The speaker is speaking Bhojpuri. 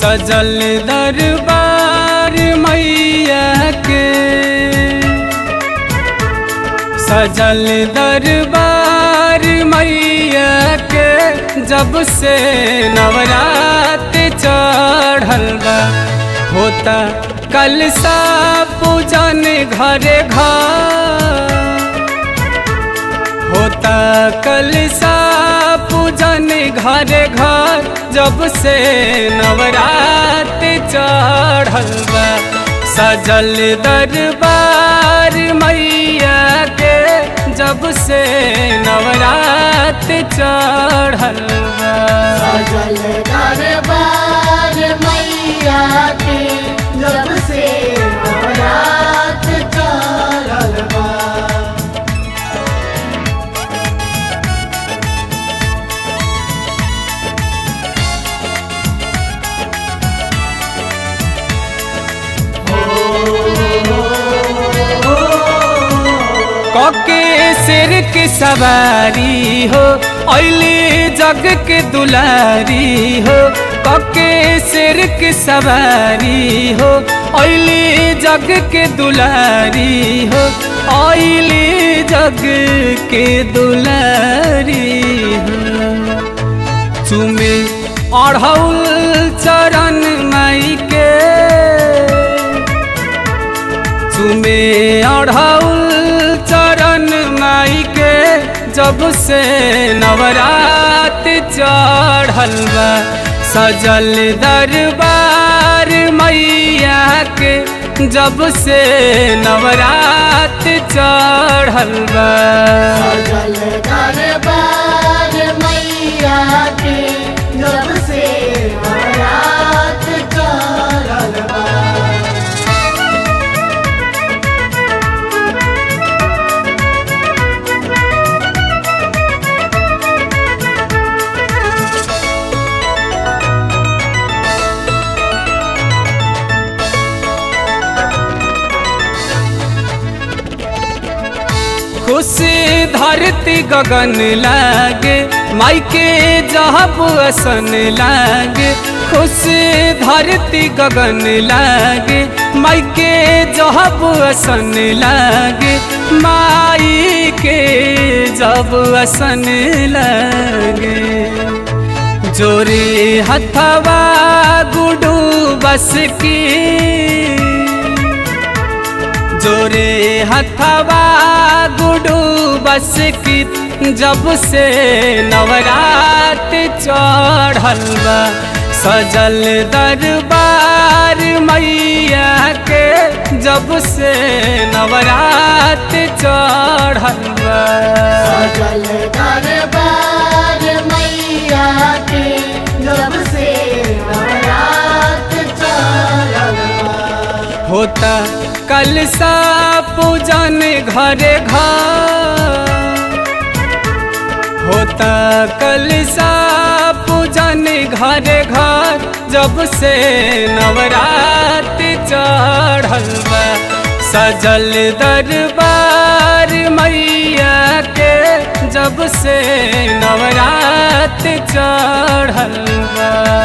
सजल दरबार मैया के सजल दरबार मैया के जब से नवरात चढ़ल बा होता कल सा पूजन घरे घर होता कल सा पूजन घरे घर जब से नवरात चढ़ल बा सजल दरबार मैया के जब से नवरात चढ़ल बा सजल दरबार मैया के जब से नवरात चढ़ल बा कके सिर की सवारी हो ऐली जग के दुलारी हो कके सिर की सवारी हो ऐली जग के दुलारी हो ऐली जग के दुलारी हो चुमे अढ़ौल चरण माई के चुमे अढ़ौल चरण माई के जब से नवरात चढ़ल बा सजल दरबार मैया के जब से नवरात चढ़ल बा सजल दरबार मैया के जब से नवरात चढ़ल बा खुशी धरती गगन लागे माई के जहब असन लागे खुशी धरती गगन लागे माई के जहब असन लागे माई के जब असन लागे जोरे हथवा गुडू बस की जोरे हथवा गुडू बस की जब से नवरात चढ़ल बा सजल दरबार मैया के जब से नवरात चढ़ल बा सजल दरबार मैया के जब से नवरात चढ़ल बा होता कल सा पूजन घरे घर होता कल सा पूजन घरे घर जब से नवरात चढ़ल बा सजल दरबार मैया के जब से नवरात चढ़ल बा